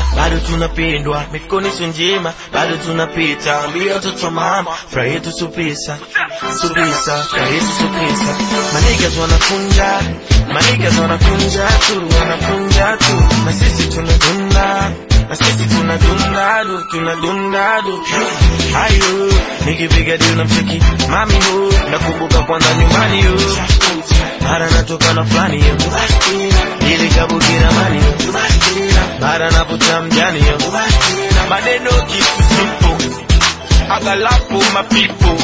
bado tunapendwa, mikono sio njema, bado tunapita. Ambia watoto mama, furaha yetu supisa, supisa, furaha yetu supisa. Manigas wanakunja, manigas wanakunja tu, wanakunja tu, na sisi tunadunda, na sisi tunadunda du, tunadunda du. Ayo, nikipiga deal na mcheki mami hu, nakumbuka kwanza nyumbani hu, mara natoka na fulani yo, ili kabukira mani yo, mara naputa mjani yo, maneno kitu simple, agalapo mapipo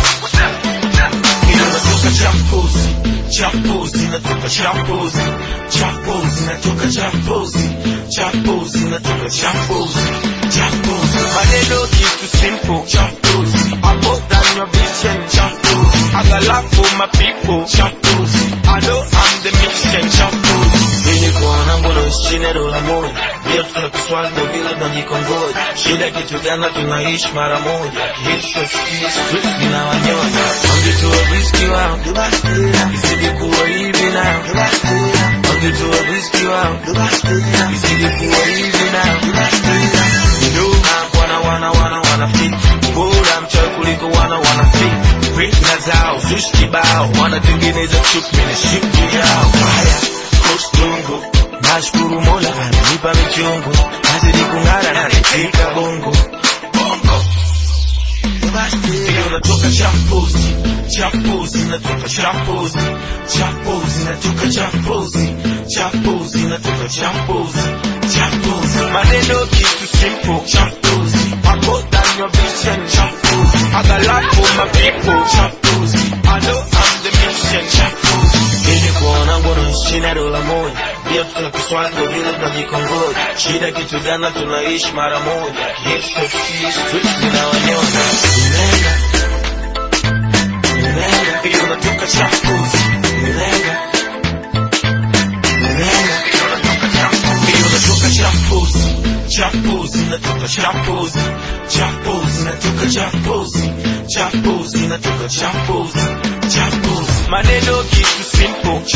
inatoka champozi champozi inatoka champozi champozi inatoka champozi champozi inatoka champozi champozi maneno kitu simple champozi hapo ndani ya vision champozi agalapo mapipo champozi I know I'm the mission champozi ili kuona mbona chini dola moja ndio tuna kiswali ndio vile tunajikongoja shida kitu gani tunaishi mara moja kesho street inawanyonya wangetoa riski wao isije kuwa hivi nao wangetoa riski wao isije kuwa hivi nao wana wana wana wana fit bora mchawi kuliko wana wana fit fitna zao zushi kibao wanatengeneza chuki na shiki yao haya kostungu nashukuru mola ananipa michungu nazidi kung'ara na nifika bongo bongo hiyo natoka champozi champozi natoka champozi champozi natoka champozi champozi natoka champozi champozi maneno kitu simple champozi hapo ndani ya vision champozi agalapo mapipo champozi I know I'm the mission champozi ili kuona ngono chini ya dola moja ndio tuna kiswali ndio vile tunajikongoja shida kitu gani tunaishi mara moja kesho street zinawanyonya Nilenga, nilenga, hiyo natoka champozi nilenga nilenga, hiyo natoka champozi hiyo natoka champozi champozi natoka champozi champozi natoka champozi champozi natoka champozi champozi maneno kitu simple